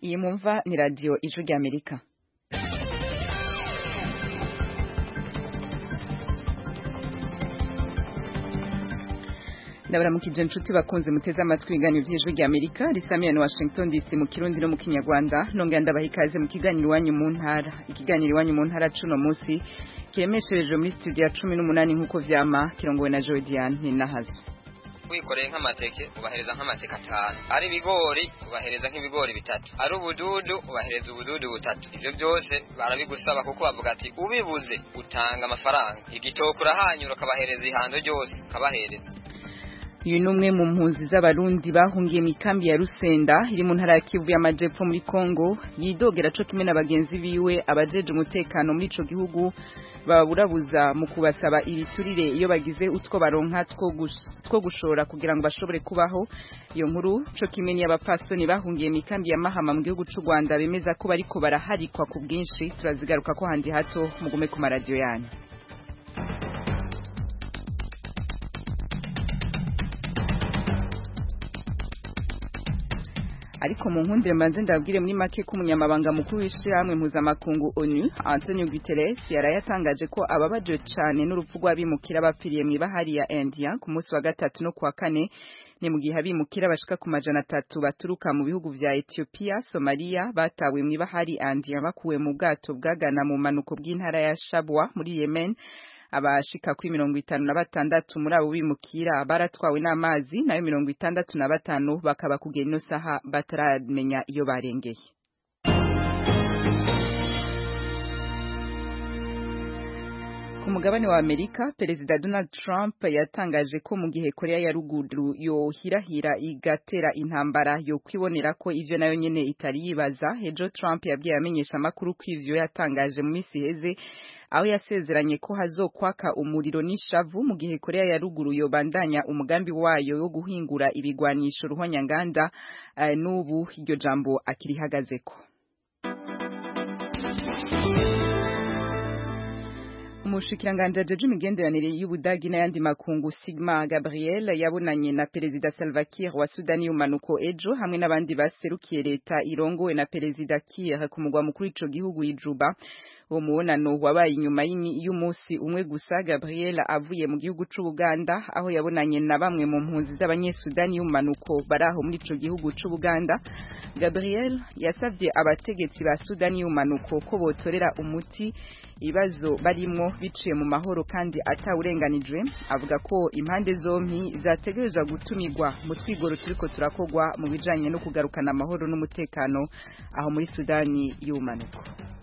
iyi mumva ni radiyo ijwi ry'amerika ndabaramukije inshuti bakunze muteze amatwi ibiganiro by'ijwi ry'amerika risamiye na washington dc mu kirundi no mu kinyarwanda nongera ndabaha ikaze mu kiganiro iwanyu mu ntara ikiganiro iwanyu mu ntara cuno munsi kiremesherejwe muri studio ya cumi n'umunani nk'uko vyama kirongowe na jodiane ninahazo wikoreye nk'amateke ubahereza nk'amateke atanu ari ibigori ubahereza nk'ibigori bitatu ari ubududu ubahereza ubududu butatu ivyo byose barabigusaba kuko bavuga ati ubibuze utanga amafaranga igitoke urahanyura ukabahereza ihando ryose ukabahereza uyu ni umwe mu mpunzi z'abarundi bahungiye mu ikambi ya rusenda iri mu ntara ya kivu y'amajepfo muri kongo yidogera co kimwe na bagenzi biwe abajeje umutekano muri ico gihugu baburabuza mu kubasaba ibiturire iyo bagize utwo baronka two gushora kugira ngo bashobore kubaho iyo nkuru co kimwe n'iy'abapasoni bahungiye mu ikambi ya mahama mu gihugu c'u rwanda bemeza ko bariko baraharikwa ku bwinshi turazigaruka ko handi hato mugume ku maradiyo yanyu ariko mu nkundire mbanze ndabwire muri make ko umunyamabanga mukuru w'ishyirahamwe mpuzamakungu onu antonio guterres yaraye atangaje ko ababaje cyane n'urupfu rw'abimukira bapfiriye mu ibahari ya india ku munsi wa gatatu no kuwa kane ni mu gihe abimukira bashika ku majana atatu baturuka mu bihugu vya Ethiopia, Somalia batawe mu ibahari India bakuwe mu bwato bwagana mu manuko bw'intara ya Shabwa muri Yemen abashika kuri mirongo itanu na batandatu muri abo bimukira baratwawe n'amazi nayo mirongo itandatu na batanu bakaba kugera ino saha bataramenya iyo barengeye ku mugabane wa Amerika perezida Donald Trump yatangaje ko mu gihe Korea ya ruguru yohirahira igatera intambara yo kwibonera ko ivyo nayo nyene itari yibaza ejo Trump yabwiye amenyesha makuru ko ivyo yatangaje mu misi heze aho yasezeranye ko hazokwaka umuriro n'ishavu mu gihe Korea ya ruguru yobandanya umugambi wayo wo guhingura ibigwanisho ruhonyanganda uh, n'ubu iryo jambo akirihagazeko umushikiranganje ajeje imigenderanire y'ubudagi n'ayandi makungu Sigma Gabriel yabonanye na perezida Salva Kiir wa Sudani y'umanuko ejo hamwe n'abandi baserukiye leta irongowe na perezida Kiir ku mugwa mukuru ico gihugu Ijuba uwo mubonano wabaye inyuma y'umunsi umwe gusa Gabriel avuye mu gihugu c'Ubuganda aho yabonanye na bamwe mu mpunzi z'abanyesudani y'umanuko baraho muri ico gihugu c'Ubuganda Gabriel yasavye abategetsi ba Sudani y'umanuko ko botorera umuti ibibazo barimwo biciye mu mahoro kandi atawurenganijwe avuga ko impande zompi zategerezwa gutumirwa mu twigoro turiko turakogwa mu bijanye no kugarukana amahoro n'umutekano aho muri Sudani y'umanuko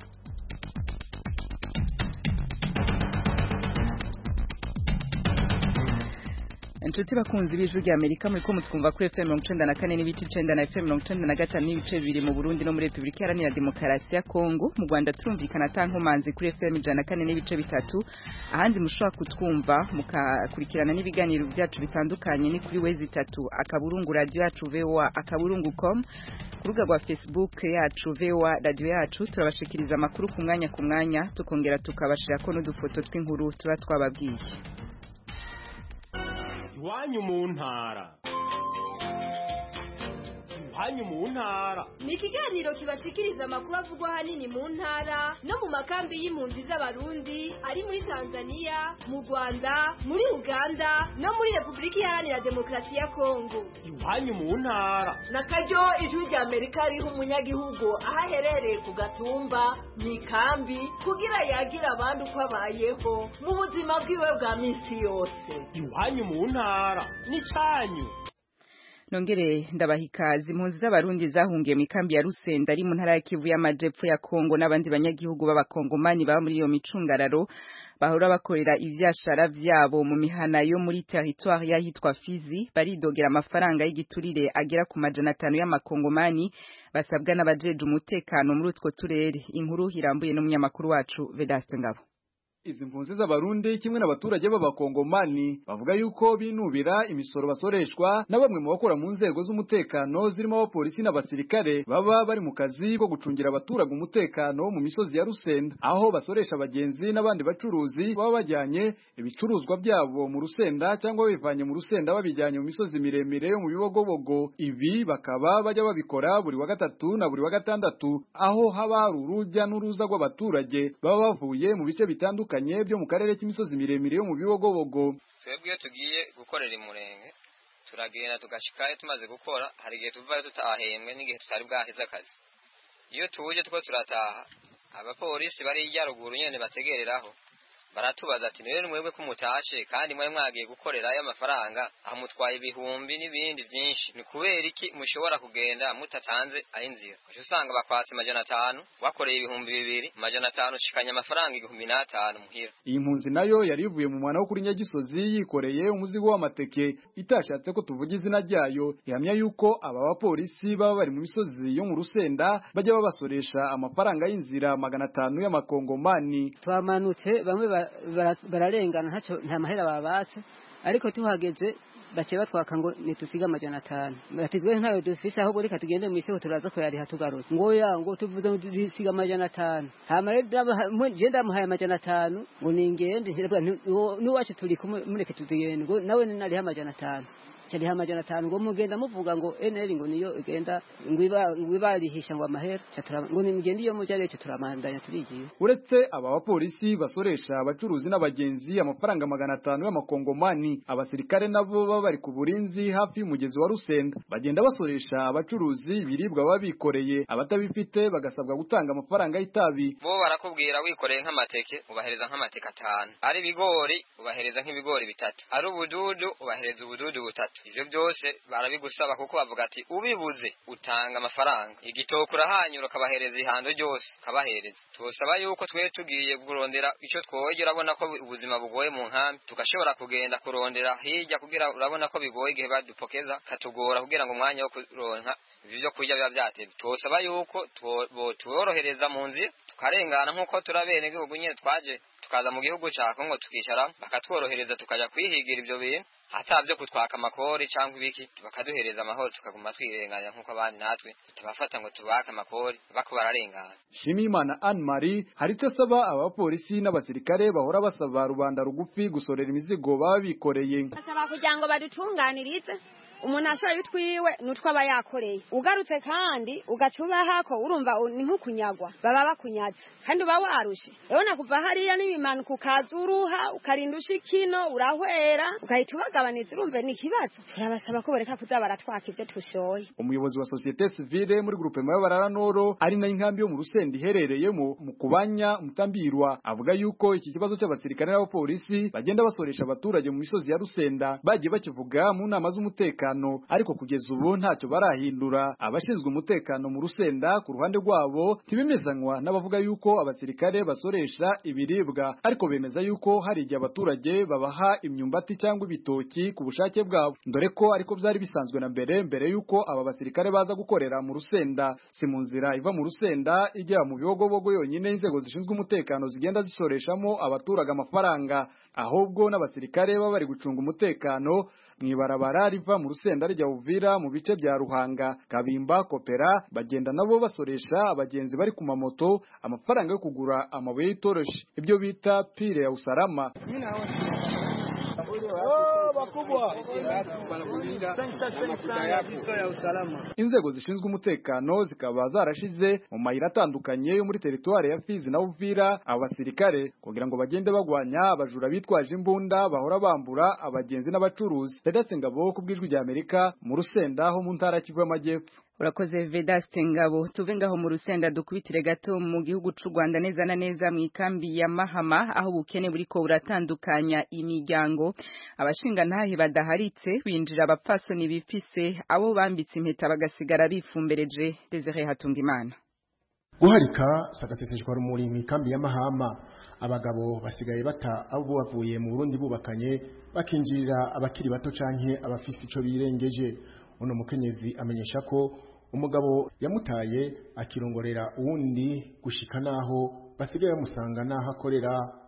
inshuti bakunzi b'ijwi rya amerika muri ko mutwumva kuri fm mirongo icenda na kane n'ibice icenda na fm mirongo icenda na gatanu n'ibice bibiri mu burundi no muri repubulika iharanira demokarasi ya kongo mu rwanda turumvikana ata nkomanzi kuri fm ijana na kane n'ibice bitatu ahandi mushobora kutwumva mukakurikirana n'ibiganiro byacu bitandukanye ni kuri wezi itatu akaburungu radiyo yacu voa akaburungu com ku rubuga rwa facebook yacu voa radiyo yacu turabashikiriza amakuru ku mwanya ku mwanya tukongera tukabashirako n'udufoto tw'inkuru tuba twababwiye iwanyu mu ntara iwanyu mu ntara ni ikiganiro kibashikiriza amakuru avugwa ahanini mu ntara no mu makambi y'impunzi z'abarundi ari muri tanzania mu rwanda muri uganda no muri repubulika iharanira demokarasi ya kongo iwanyu mu ntara na karyo ijwi rya amerika riha umunyagihugu aho aherereye ku gatumba mu ikambi kugira yagira abandi uko abayeho mu buzima bwiwe bwa minsi yose iwanyu mu ntara ni cyanyu nongere ndabaha ikaze impunzi z'abarundi zahungiye mu ikambi ya rusenda ari mu ntara ya kivu y'amajepfo ya kongo n'abandi banyagihugu b'abakongomani baba muri iyo micungararo bahora bakorera ivyashara vyabo mu mihana yo muri territoire yahitwa Fizi baridogera amafaranga y'igiturire agera ku majana atanu y'amakongomani basabwa n'abajeje umutekano muri utwo turere inkuru irambuye n'umunyamakuru wacu Vedaste Ngabo izi mpunzi z'abarundi kimwe n'abaturage b'abakongomani bavuga yuko binubira imisoro basoreshwa na bamwe mu bakora mu nzego z'umutekano zirimo abapolisi n'abasirikare baba bari mu kazi ko gucungira abaturage umutekano mu misozi ya Rusenda aho basoresha abagenzi n'abandi bacuruzi baba bajyanye ibicuruzwa byabo mu Rusenda cyangwa babivanye mu Rusenda babijyanye mu misozi miremire yo mu bibogobogo ibi bakaba bajya babikora buri wa gatatu na buri wa gatandatu aho haba hari urujya n'uruza rw'abaturage baba bavuye mu bice bitandukanye byo mu karere k'imisozi miremire yo mu bibogobogo twebwe iyo tugiye gukorera imurenge turagenda tugashikayo tumaze gukora hari igihe tuvayo tutahembwe n'igihe tutari bwaheze akazi iyo tuje two turataha abapolisi bari hirya ruguru nyene bategereraho baratubaza ati rero mwebwe ko mutashe kandi mwari mwagiye gukorerayo amafaranga aho mutwaye ibihumbi n'ibindi byinshi ni kubera iki mushobora kugenda mutatanze ay'inzira uca usanga bakwatse amajana atanu wakoreye ibihumbi bibiri amajana atanu ushikanye amafaranga igihumbi n'atanu muhira iyi mpunzi nayo yari ivuye mu mwana wo kuri Nyagisozi yikoreye umuzigo w'amateke itashatse ko tuvuga izina ryayo ihamya yuko aba bapolisi baba bari mu misozi yo mu Rusenda bajya babasoresha amafaranga y'inzira magana atanu y'amakongomani twamanutse bamwe ba- bara- bararengana ntacyo nta mahera babatse ariko tuhageze bace batwaka ngo nitusiga amajana atanu ati twe ntayo dufise ahubwo reka tugende mu isoko turaza kuyariha tugarutse ngo ya ngo tuvuze ngo dusiga amajana atanu hama rero ndabaha- mwe- je ndamuhaye amajana atanu ngo ningende ntirabwa n'iwacu turi kumwe mureke tugende ngo nawe nariha amajana atanu cariha amajana atanu ngo mugenda muvuga ngo eneri ngo niyo igenda ngo iba- ngo ibarihisha ngo amahera Ca turaba- ngo nimugende iyo muja rero turamandanya turigiye uretse aba bapolisi basoresha abacuruzi n'abagenzi amafaranga magana atanu y'amakongomani abasirikare nabo baba bari ku burinzi hafi y'umugezi wa Rusenda bagenda basoresha abacuruzi ibiribwa baba bikoreye abatabifite bagasabwa gutanga amafaranga y'itabi bo barakubwira wikoreye nk'amateke ubahereza nk'amateke atanu ari ibigori ubahereza nk'ibigori bitatu ari ubududu ubahereza ubududu butatu ivyo byose barabigusaba kuko bavuga ati ubibuze utanga amafaranga igitoke urahanyura ukabahereza ihando ryose ukabahereza tubasaba yuko twe tugiye kurondera ico twoye urabona ko ubuzima bugoye mu nkambi tugashobora kugenda kurondera hirya kugira urabona ko bigoye igihe badupokeza katugora kugira ngo umwanya wo kuronka ivyo vyo kurya biba vyatevye twosaba yuko two- botworohereza mu nzira tukarengana nk'uko turi abenegihugu nyene twaje tukaza mu gihugu ca kongo tukicara bakatworohereza tukaja kwihigira ivyo bintu atavyo kutwaka amakori canke ibiki bakaduhereza amahoro tukaguma twirenganya nk'uko abandi natwe tubafata ngo tubake amakori bako bararengana Shimimana Anne Marie hari icyo asaba abapolisi n'abasirikare bahora basaba rubanda rugufi gusorera imizigo baba bikoreye basaba kugira ngo badutunganirize umuntu ashoye utwiwe n'utwo aba yakoreye ugarutse kandi ugaca ubahako urumva u- ni nk'ukunyagwa baba bakunyaze kandi uba warushe urabona kuva hariya n'ibimanuka ukaza uruha ukarinda ushikino urahwera ugahita ubagabaniza urumva ni ikibazo turabasaba ko bareka kuza baratwaka ibyo tushoye umuyobozi wa societe civile muri groupe y'abarara noro ari nayo inkambi yo mu rusenda iherereyemo mu kubanya mutambirwa avuga yuko iki kibazo cy'abasirikare n'abapolisi bagenda basoresha abaturage mu misozi ya rusenda bagiye bakivuga mu nama z'umutekano ariko kugeza ubu ntacyo barahindura abashinzwe umutekano mu rusenda ku ruhande rwabo ntibemezanywa n'abavuga yuko abasirikare basoresha ibiribwa ariko bemeza yuko hari igihe abaturage babaha imyumbati cyangwa ibitoki ku bushake bwabo dore ko ariko byari bisanzwe na mbere mbere yuko aba basirikare baza gukorera mu rusenda si mu nzira iva mu rusenda ijya mu bibogobogo yonyine inzego zishinzwe umutekano zigenda zisoreshamo abaturage amafaranga ahubwo n'abasirikare baba bari gucunga umutekano mu ibarabara riva mu rusenda rijya Uvira mu bice bya Ruhanga Kabimba Kopera bagenda nabo basoresha abagenzi bari ku mamoto amafaranga yo kugura amabuye y'itoroshi ibyo bita pile ya usalama inzego zishinzwe umutekano zikaba zarashize mu mayira atandukanye yo muri teritwari ya Fizi na Uvira aba basirikare kugira ngo bagende bagwanya abajura bitwaje imbunda bahora bambura abagenzi n'abacuruzi Vedatse Ngabo ku bw'ijwi rya Amerika mu Rusenda ho mu ntara ya Kivu y'Amajyepfo urakoze vedaste ngabo tuve ngaho mu rusenda dukubitire gato mu gihugu c'u Rwanda neza na neza mu ikambi ya Mahama aho ubukene buriko buratandukanya imiryango abashinga ntahe badaharitse binjira abapfasoni bifise abo bambitse impeta bagasigara bifumbereje Desire Hatungimana guharika sagaseseshwa rumuri mu ikambi ya Mahama abagabo basigaye bata abo bavuye mu Burundi bubakanye bakinjirira abakiri bato canke abafise ico birengeje uno mukenyezi amenyesha ko umugabo yamutaye akirongorera uwundi gushika naho basigaye bamusanga naho akorera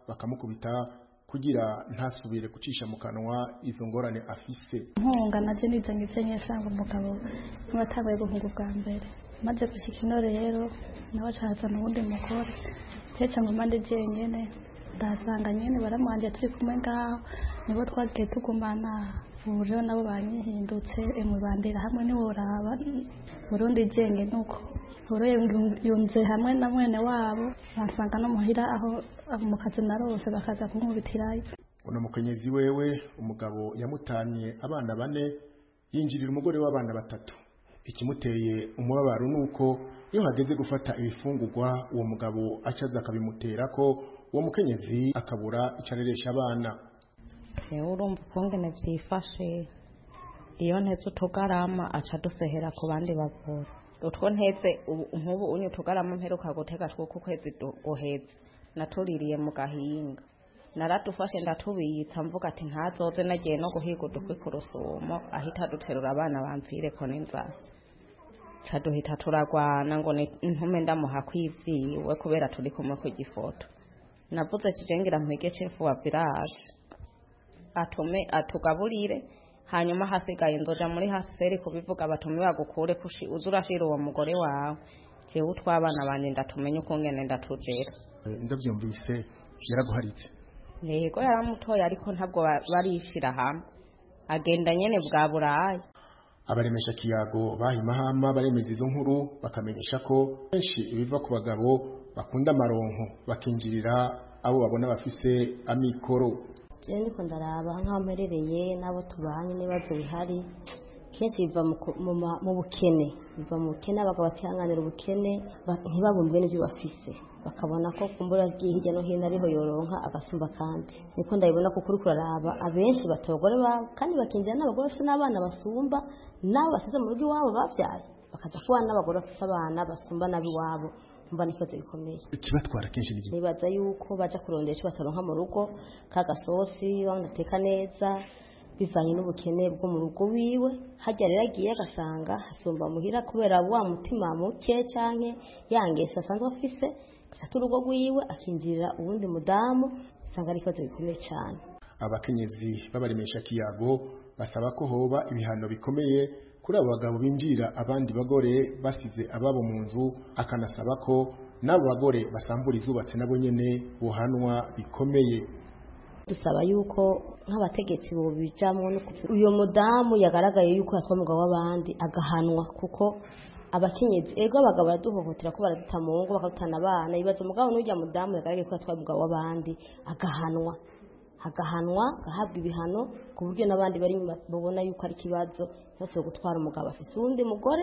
bakamukubita kugira ntasubire gucisha mu kanwa izo ngorane afise nkunga naje nizanye ivyo nsanga umugabo niwe atanguye guhunga ubwa mbere maze gushika ino rero nawe acazana uwundi mugore cece ngoma ndi jenyene ndahasanga nyene baramwanje turi kumwe ngaho nibo twagiye tugumana ubu rero nabo banyihindutse emwe bandera hamwe ntiworaba burundi jenge nuko rero yunze hamwe na mwene wabo bansanga no muhira aho mu kazi narose bakaza kunkubitirayo uno mukenyezi wewe umugabo yamutanye abana bane yinjirira umugore w'abana batatu ikimuteye umubabaro nuko iyo hageze gufata ibifungurwa uwo mugabo acaza akabimutera ko uwo mukenyezi akabura icareresha abana yewe urumva ukungene byifashe iyo ntetse utugarama aca dusehera ku bandi bavura utwo ntetse nk'ubu unye utugarama mperuka gutega tw'uko ukwezi guheze natuririye mu gahinga naradufashe ndatubitsa mvuga ati ntazoze nagiye no guhiga udukwi ku rusumo ahita duterura abana bamvire ko n'inzara ca duhita turagwana ngo ntume ndamuha kwivyiwe kubera turi kumwe ku gifoto navuze kijengira mpege cefu wa village atume atugaburire hanyuma hasigaye nzoja muri haseri kubivuga batume bagukure kushi uzurashira uwo mugore wawe jewe utwabana banje ndatumenye ukungene ndatujera ndavyumvise yaraguharitse yego yaramutoye ariko ntabwo barishira hamwe agenda nyene bwa buraya abaremesha kiyago bahimahama baremeza izo nkuru bakamenyesha ko benshi ibiva ku bagabo bakunda amaronko bakinjirira abo babona bafise amikoro jewe niko ndaraba nk'aho mperereye n'abo tubanye n'ibibazo bihari kenshi biva mu bukene biva mu bukene abagabo batihanganira ubukene ntibabumbwe n'ibyo bafise bakabona ko kumbura agiye hirya no hino ariho yoronka agasumba kandi niko ndabibona kuko uri kuraraba abenshi bata abagore babo kandi bakinjira n'abagore bafite n'abana basumba n'abo basize mu rugo iwabo babyaye bakaza kubana n'abagore bafite abana basumba n'ab'iwabo mba n'ikibazo gikomeye ikibatwara kenshi ni nibaza yuko baja kurondera icyo bataronka mu rugo k'agasosi banateka neza bivanye n'ubukene bwo mu rugo wiwe hajya rero agiye agasanga hasumba muhira kubera wa mutima muke canke yangese asanzwe afise gafata urugo rwiwe akinjirira uwundi mudamu usanga ari ikibazo gikomeye cyane abakenyezi b'abaremesha kiyago basaba ko hoba ibihano bikomeye kuri abo bagabo binjirira abandi bagore basize ababo mu nzu akanasaba ko n'abo bagore basambura izubatse nabo nyene buhanwa bikomeye dusaba yuko nk'abategetsi bobijamwo uyo mudamu yagaragaye yuko yatwa umugabo w'abandi agahanwa kuko abakenyezi ego abagabo baraduhohotera ko baraduta mu ngo bakadutana abana ibibazo umugabo n'urya mudamu yagaragaye ko yatwaye umugabo w'abandi agahanwa agahanwa agahabwa ibihano ku buryo n'abandi bari inyuma babona yuko ari ikibazo bose gutwara umugabo afise uwundi mugore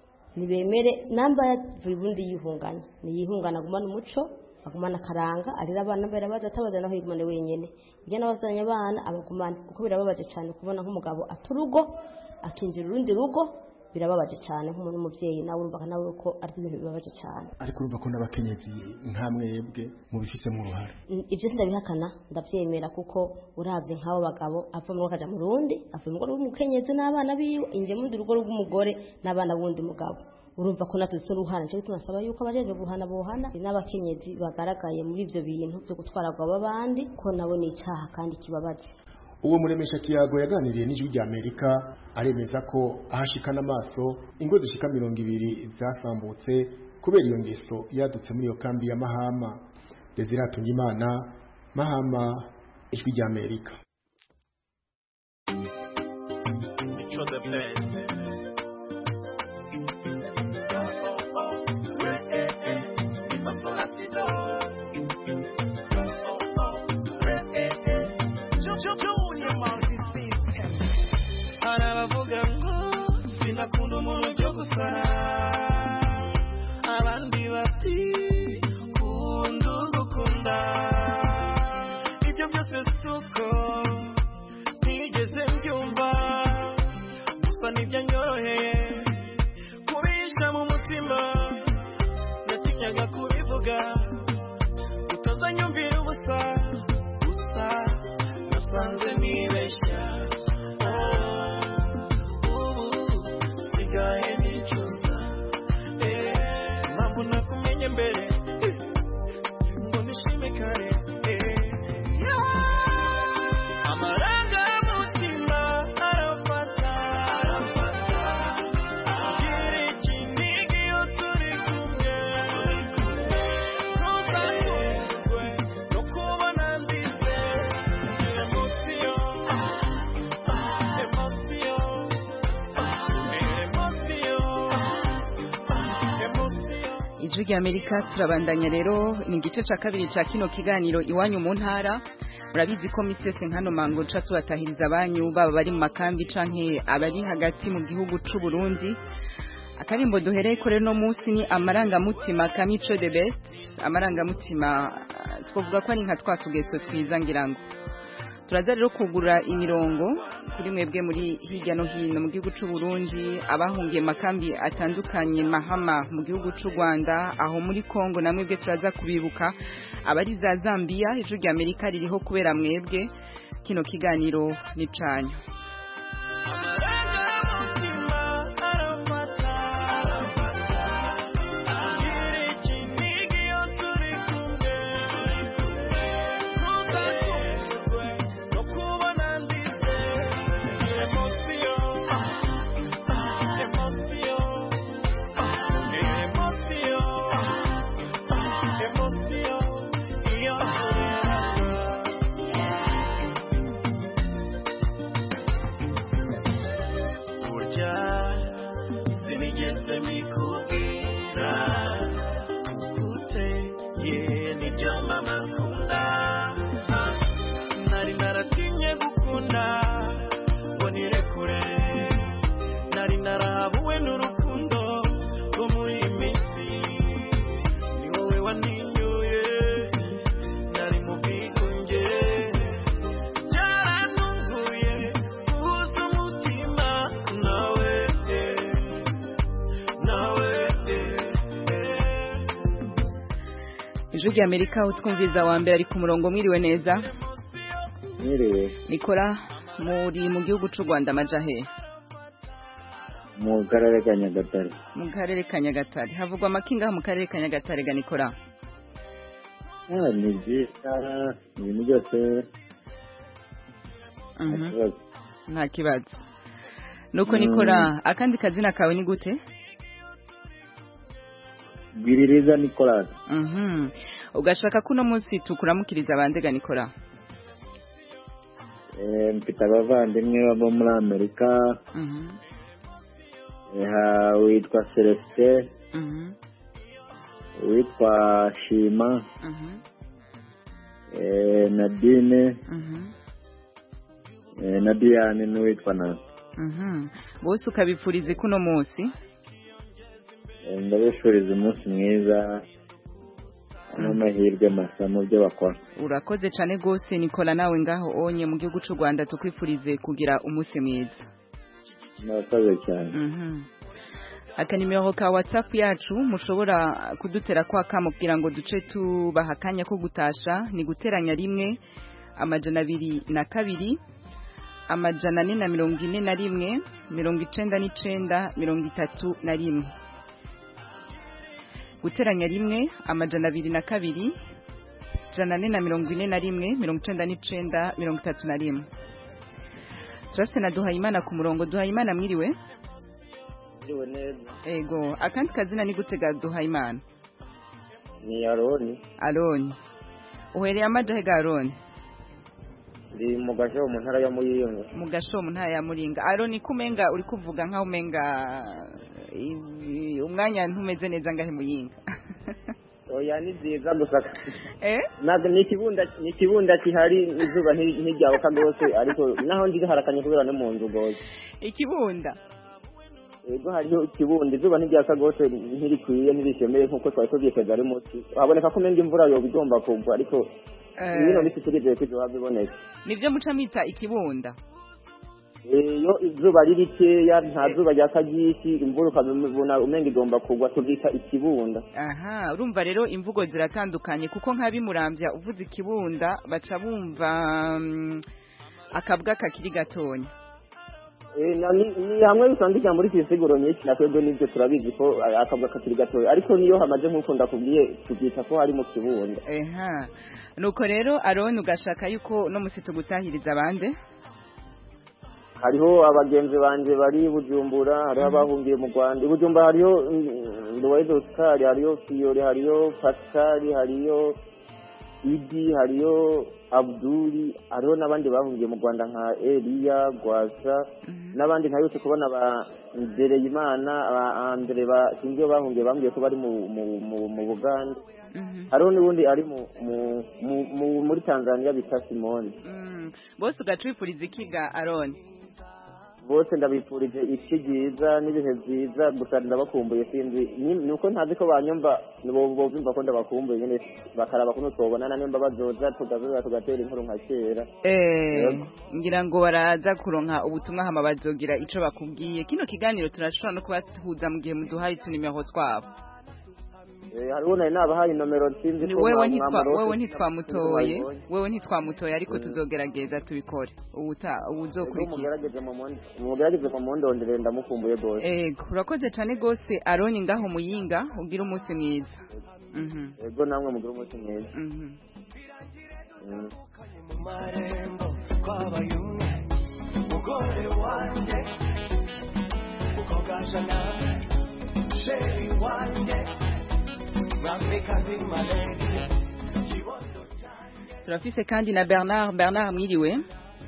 nibemere namba yavuye ubundi yihunganya niyihungana agumana umuco agumana akaranga arira abana mbere baza atabaza naho yigumane wenyene burya n'abazanye abana abagumana kuko birababaje cyane kubona nk'umugabo aturugo akinjira urundi rugo birababaje cyane nk'umuntu w'umubyeyi nawe urumva nawe ko ari ibintu bibabaje cyane ariko urumva ko n'abakenyezi nkamwebwe mubifisemo uruhare ibyo sindabihakana ndabyemera kuko urabye nk'abo bagabo ava mu rugo akaja mu rundi ava mu rugo rw'umukenyezi n'abana biwe inje mu rundi rugo rw'umugore n'abana b'undi mugabo urumva ko natwe dusa uruhana nicyo gituma asaba yuko abajeje guhana bohana n'abakenyezi bagaragaye muri ibyo bintu byo gutwara abagabo b'abandi ko nabo ni icyaha kandi kibabaje uwo muremesha kiyago yaganiriye n'ijwi rya amerika aremeza ko ahashikana amaso ingo zishika mirongo ibiri zasambutse kubera iyo ngeso yadutse muri iyo kambi ya mahama desiratunga imana mahama ijwi rya amerika hari abavuga ngo sinakunda umuntu byo gusara abandi bati kunda ugukunda ibyo byose si uko ntigeze mbyumva gusa nibyo nyoroheye kubisha mu mutima natinyaga kubivuga utazanyumvira ubusa gusa nasanze nibeshya sigaye nicuza impamvu nakumenye mbere ngo nishime kare ijwi rya amerika turabandanya rero ni igice cya kabiri cya kino kiganiro iwanyu mu ntara murabizi ko minsi yose nkano mango nca tubatahiriza abanyu baba bari mu makambi canke abari hagati mu gihugu c'u Burundi akarimbo duhereye ko rero no munsi ni amarangamutima kamico de best amarangamutima ah, twavuga ko ari nka twa tugeso twiza ngira ngo turaza rero kugura imirongo kuri mwebwe muri hirya no hino mu gihugu c'u Burundi abahungiye makambi atandukanye mahama mu gihugu c'u Rwanda aho muri Kongo na mwebwe turaza kubibuka abari za Zambia ijuru rya Amerika ririho kubera mwebwe kino kiganiro ni canyu burya sinigeze mikubwira uteye nibyo mama akunda nari naratinye gukunda ngo nirekure nari narahabuwe n'urukundo rwo muri iyi minsi ni wowe wantinyuye nari mu bwigunge byarantunguye uhuza umutima nawe nawe ijuru rya Amerika aho twumviza wa mbere ari ku murongo mwiriwe neza Mwiriwe nikora muri mu gihugu c'u Rwanda amajahe mu karere ka Nyagatare mu karere ka Nyagatare havugwa amakinga mu karere ka Nyagatare ga nikora Ah, ni byiza ibintu byose Mhm. ikibazo. nta kibazo nuko Mm. nikora akandi kazina kawe ni gute Gwiririza Nicolas Mhm. ugashaka ko uno munsi tukuramukiriza abandega nikora Eh, mfite abavandimwe baba muri Amerika Mhm. Eh, ha- witwa Celestin Mhm. witwa Shima Mhm. eh, Nadine Mhm. eh, na Diane n'uwitwa Nancy Mhm. bose ukabipfurize kuno munsi Eh, ndabifuriza umunsi mwiza n'amahirwe masa mu byo bakora urakoze cyane rwose nikola nawe ngaho onye mu gihugu cy'u rwanda tukwifurize kugira umunsi mwiza murakoze cyane Mhm. akanimero ka whatsapp yacu mushobora kudutera kwa kamo kugira ngo duce tubaha akanya ko gutasha ni guteranya rimwe amajana abiri na kabiri amajana ane na mirongo ine na rimwe mirongo icenda n'icenda mirongo itatu na rimwe guteranya rimwe amajana abiri na kabiri jana ane na mirongo ine na rimwe mirongo icenda n'icenda mirongo itatu na rimwe turafite na duhayimana ku murongo duhayimana mwiriwe Mwiriwe neza ego akandi kazina ni gutega duhayimana ni Aroni aroni uhereye amajahe ga aroni ndi mu gasho mu ntara ya Muyinga mu gasho mu ntara ya muringa aroni ko umenga uri kuvuga nkaho umenga i- umwanya ntumeze neza ngahe muyinga oya ni byiza gusa eh ntabwo ni ikibunda ni ikibunda kihari izuba nti- ntiryabuka rwose ariko naho ndi harakanye kubera no mu nzu rwose ikibunda ego hariho ikibunda izuba ntiryaka rwose ntirikwiye ntirishemeye nk'uko twari tubyiteze ari munsi haboneka ko umenga imvura yoba igomba kugwa ariko Eh. bino bisi turizeye ko izuba biboneka nivyo muca mita ikibunda iyo izuba ari rikeya nta zuba ryaka ryinshi imvura ukabona umenga igomba kugwa tubyita ikibunda aha urumva rero imvugo ziratandukanye kuko nk'abimurambya uvuze ikibunda baca bumva mm, akabwa kakiri gatonya Eh, na- ni ni hamwe usanga ijambo rifite insiguro nyinshi na twebwe n'ibyo turabizi ko eh, akabwa kakiri gatoya ariko niyo hamaze nk'uko ndakubwiye tubyita ko hari mu kibunda eha nuko rero aroni ugashaka yuko no musi tugutahiriza abande hariho abagenzi banje bari i bujumbura hariho abahungiye mu rwanda i bujumbura hariho mm, nduwayido oscar hariho fiyore hariho pascal hariho idi hariyo abduri hariho n'abandi bahungiye mu rwanda nka eliya gwasa n'abandi ntabutse kubona ba ndereyimana ba andre ba sinzi iyo bahungiye bambwiye ko bari mu mu- mu- mu buganda hariho n'ubundi ari mu- mu- mu- mu- muri tanzania bita simoni Mm. bose ugacwifuriza ikiga aroni bose ndabifurije iki ryiza n'ibihe byiza gusa ndabakumbuye sinzi ni ni uko ntazi ko banyumva bo- bumva ko ndabakumbuye nyine bakaraba kuno twobonana nimba bazoza tugazoza tugatera inkuru nka kera Eh, Yego. ngira ngo baraza kuronka ubutumwa hama bazogira ico bakubwiye kino kiganiro turashobora no kubahuza mu gihe muduhaye utunimero twabo Eh, hariho nari nabahaye nomero sinzi ko wewe mwa- ntitwa mwamarose, wewe sinzi ko ntitwamutoye mwabibonye. wewe ntitwamutoye ariko Mm. tuzogerageza tubikore ubuta Rero ubuzokurikira mugerageze mu mundi- mugerageze mu mundondere ndamukumbuye rwose ego urakoze cane gose aroni ngaho muyinga ugira umunsi mwiza Mhm. yego namwe mugire umunsi mwiza Mhm. Mm. mu marembo twabaye umwe mugore wanjye ukogaja nawe sheri wanjye mwamikazi malenge turafise kandi na bernard bernard mwiriwe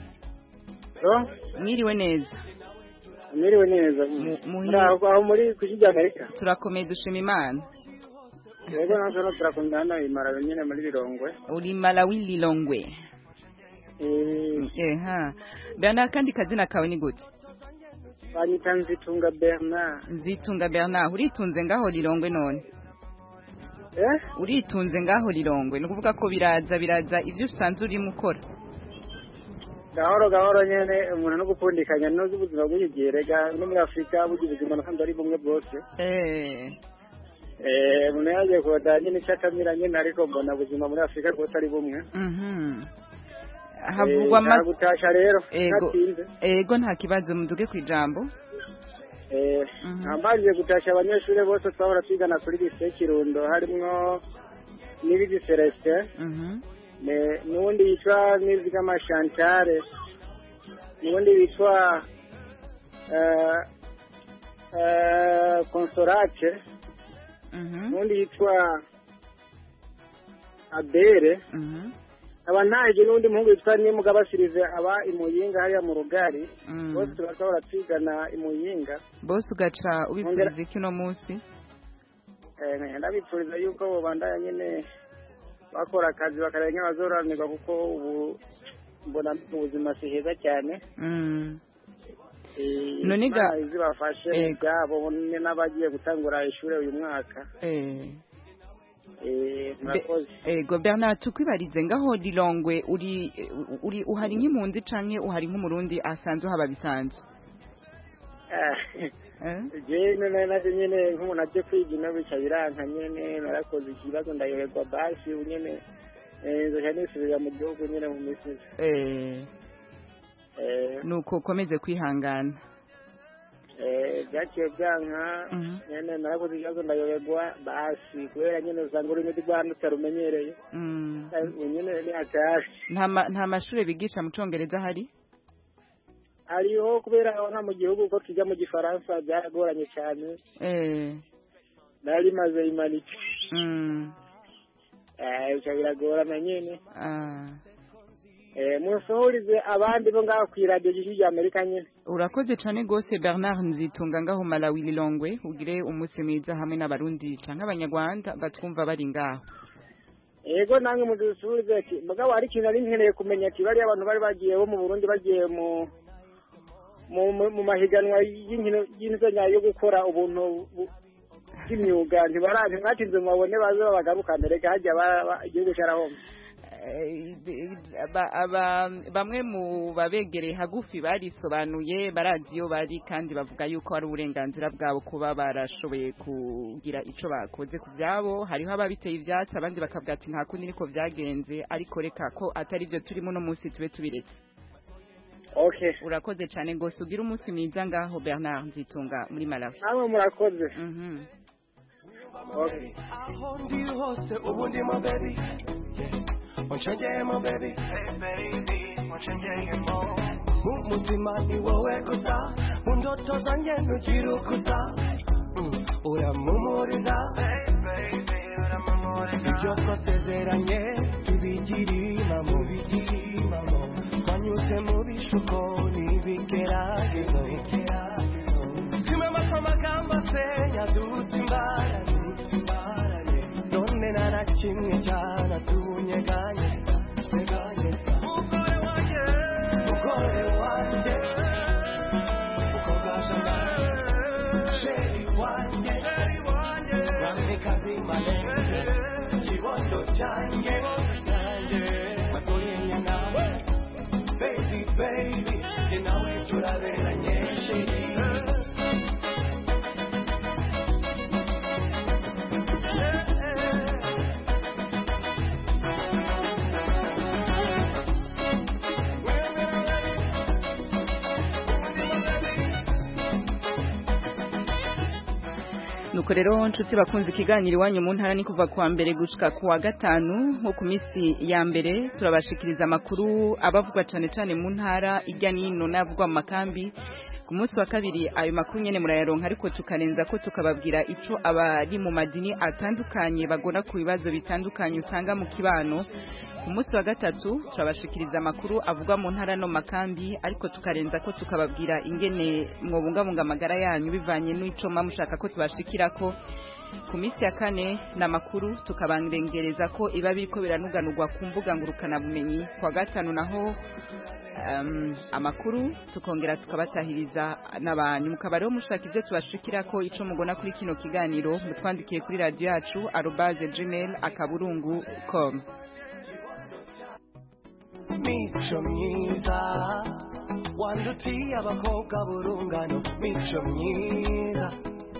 mwiriwe neza mwiriwe neza muhi- muri aho aho muri ku isi ry'amerika turakomeye dushima imana yego natwe no turakundana imara nyine muri rirongwe uri malawi lilongwe eha bernard kandi kazina kawe ni gute banyita nzitunga bernard nzitunga bernard uritunze ngaho lilongwe none eh uritunze ngaho lilongwe ni ukuvuga ko biraza biraza ivyo usanzwe urimo ukora gahoro gahoro nyene umuntu no gupfundikanya nozi ubuzima bw'igihe rega no muri afurika burya ubuzima nasanze ari bumwe bwose eh eh umuntu yagiye kubatanya nyine icyo akamira nyine ariko mbona ubuzima muri afurika bwose ari bumwe mhm havugwa Eh, ama nagutasha rero ego natinze ego nta kibazo muduge ku ijambo Eh, nambanje gutasha abanyeshuri bose twahora twigana kuri lise kirundo harimwo n'ibigi celestin mhm Ne- n'uwundi yitwa nizigama chantale n'uwundi witwa eh, eh, consolate mhm n'uwundi yitwa abere mhm aba ntaje n'undi muhungu witwa nimugabasirize aba imuyinga hariya mu rugari Mm. bose turashobora twigana imuyinga bose ugaca ubipfuriza iki uno munsi Eh, ndabipfuriza yuko bobandanya nyine bakora akazi bakareba nk'abazoranirwa kuko ubu mbona mu buzima si heza cyane Mm. Eh, None ga- Imana izibafashe Eh. mu byabo n- n'abagiye gutangura ishuri uyu mwaka eh Eh, murakoze ego bernard tukwibarize ngaho lilongwe uri uri uhari nk'impunzi canke uhari nk'umurundi asanzwe haba bisanzwe Eh? jewe nari naje nyine nk'umuntu aje kwiga ino bica biranka nyene narakoze ikibazo ndayoherwa basi ubu nyene eh, nzoca nisubirira mu gihugu nyene mu minsi iza. eh Eh, nuko ukomeze kwihangana eh, byaciye byanka Mhm. nyene narakoze ikibazo ndayoberwa basi kubera nyene usanga ururimi rwanda utarumenyereye Mm. Eh, ubu nyene ni hatari nta ma- nta mashure bigisha mu congereza hari hariho kubera aho nta mu gihugu ko tujya mu gifaransa byaragoranye cyane eh nari maze imanike mm. Eh, bica biragorana nyene ah. Eh, musohorize abandi bo ngaho kw'iradiyo ry'ijwi rya amerika nyene urakoze cane gose bernard nzitunga ngaho malawi lilongwe ugire umunsi mwiza hamwe n'abarundi canke abanyarwanda batwumva bari ngaho yego namwe mudusubize ati mugabo hari ikintu nari nkeneye kumenya ati bariya abantu bari bagiye bo mu burundi bagiye mu mu mu- mu mahiganwa y'inkino y'inzonya yo gukora ubuntu bu- bw'imyuga ntibara ntimwatinze mubabone baze babagaruka mbere hajya ba- ba- igihugu carahomba Eh, aba- aba- bamwe mu babegereye hagufi barisobanuye barazi iyo bari kandi bavuga yuko ari uburenganzira bwabo kuba barashoboye kugira ico bakoze ku vyabo hariho ababiteye ivyatsi abandi bakavuga ati nta kundi niko vyagenze ariko reka ko atari vyo turimo uno munsi tube tubiretse okay urakoze cane gose ugira umunsi mwiza ngaho bernard nzitunga muri malawi namwe murakoze Mhm. okay aho ndi hose ubu ndimo baby unshengeyemo baby mu mutima ni wowe gusa mu ndoto zanjye ntugira ukuta Mm, uramumurira ibyo twasezeranye ibi bigirimamo bigirimamo twanyuze mu bishuko n'ibigeragezo kimwe amagambo asenya dusa imbarane none nta na kimwe cyanadunyeganye mugore wanjye mugore wanjye uko bwashanga sheri wanjye ramikazi malenge kibondo cyanjye matoyenya nawe baby baby jye nawe turaberanye sheri nuko rero nshuti bakunze ikiganiro iwanyu mu ntara ni kuva kuwa mbere gushika kuwa gatanu nko ku minsi ya mbere turabashikiriza amakuru abavugwa cyane cyane mu ntara ijya n'ino n'avugwa mu makambi ku munsi wa kabiri ayo makuru nyene murayaronka ariko tukarenza ko tukababwira ico abari mu madini atandukanye bagona ku bibazo bitandukanye usanga mu kibano ku munsi wa gatatu turabashikiriza amakuru avugwa mu ntara no makambi ariko tukarenza ko tukababwira ingene mwobungabunga amagara yanyu bivanye n'ico muba mushaka ko tubashikirako ku minsi ya kane ni amakuru tukabangengereza ko iba biriko biranuganurwa ku mbuga ngurukanabumenyi kwa gatanu naho um, amakuru tukongera tukabatahiriza n'abantu mukaba rero mushaka ibyo tubashikira ko ico mugona kuri kino kiganiro mutwandikiye kuri radio yacu arobase gmail akaburungu com mico myiza wandutiye abakobwa burungano mico myiza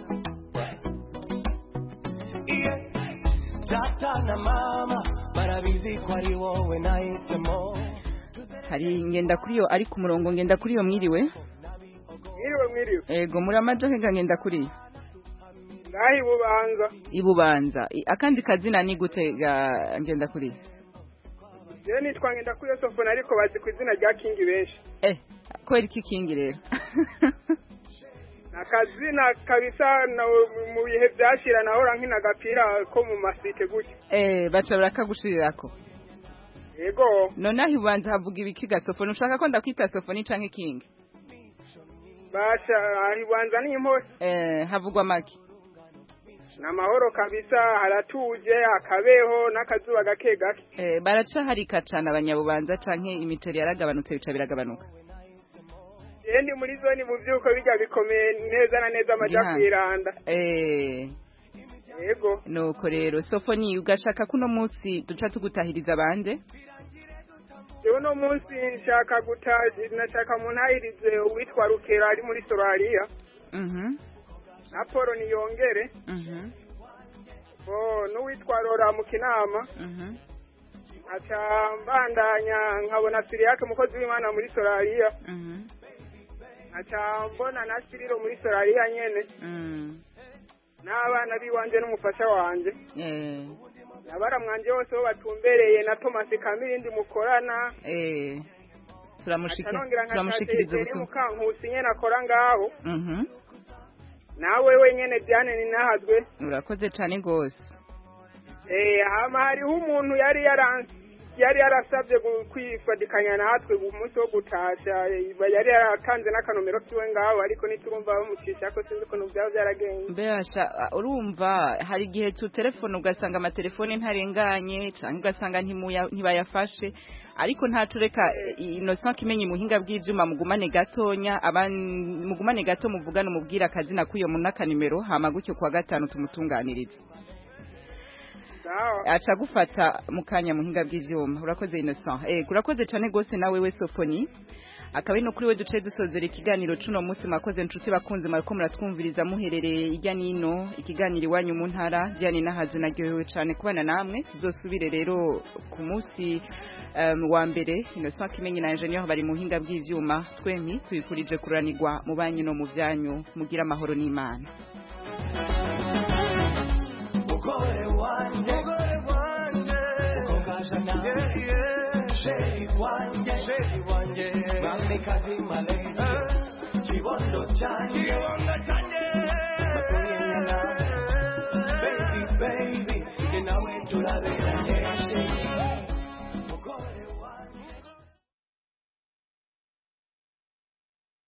iye data na mama barabizi ko ari wowe nahisemo hari ngenda kuri yo ari ku murongo ngenda kuri yo mwiriwe mwiriwe mwiriwe ego muri amajoke nga ngenda kuri yo ngaho ibubanza ibubanza I- akandi kazina ni gute ga ngenda kuri yo rero nitwa ngenda kuri iyo sofone ariko bazi ku izina rya kingi benshi eh kwera iki kingi rero ni akazina kabisa na- mu bihe byashira nahora nkina agapira ko mu masite gutya eh baca barakagushirirako yego nonaho ibubanza havuga ibiki gasofoni ushaka ko ndakwita sofoni canke kingi basha ibanza ni impore eh havugwa make ni amahoro kabisa haratuje hakabeho n'akazuba gake gake eh baraca harika cane abanyabubanza canke imiceri yaragabanutse bica biragabanuka jewe ndi muri zone mu vyuko bijya bikomeye neza na neza amaja Gihanga. kwiranda eh yego nuko rero sofoni ugashaka kuno munsi duca tugutahiriza bande jewe uno munsi nshaka guta nashaka muntahirize uwitwa rukera ari muri sorariya mhm na polo niyongere mhm oh n'uwitwa rora mu kinama mhm aca mbandanya nkabona siriyake umukozi w'imana muri sorariya mhm aca mbona na siriro muri sorariya nyene mhm n'abana biwanje n'umufasha wanje eh nabara mwanje bose bo batumbereye na Thomas Kamirindi mukorana eh turamushikira atanongera turamushikiriza nkatete ubutumwa mukankusi nyene akora ngaho mhm nawe wenyene Diane ninahazwe urakoze cane gose eh hama hariho umuntu yari yaranse yari yarasabye gu- kwifadikanya natwe umunsi wo gutasha eh, yari yaratanze n'akanomero kiwe ngaho ariko niturumva bamucisha ko sinzi ukuntu byaba byaragenze Mbasha urumva hari igihe tu telefone ugasanga amatelefone ntarenganye cyangwa ugasanga ntimuya- ntibayafashe ariko ntatureka Innocent kimenye muhinga bw'ivyuma mugumane gatonya aban- mugumane gato muvugana umubwira akazina kuyo mu n'akanimero hama gutyo kwa gatanu tumutunganirize aca gufata mu kanya muhinga bw'ivyuma urakoze Innocent eh urakoze cyane gose nawe we Sofoni akaba ari no kuri we duce dusozera ikiganiro cuno munsi mwakoze nshuti bakunze mwariko muratwumviriza muherereye ijya nino ikiganiro iwanyu mu ntara Diane nahaje naryohewe cyane kubana namwe tuzosubire rero ku munsi um, wa mbere Innocent Kimenyi na Engineer bari mu hinga bw'ivyuma twempi tubikurije kuranirwa mu banyu no mu vyanyu mugira amahoro n'Imana mugore wanjye mugore wanjye ukogashana sheri wanjye sheri wanjye mwamikazi malenge kibondo cyanjye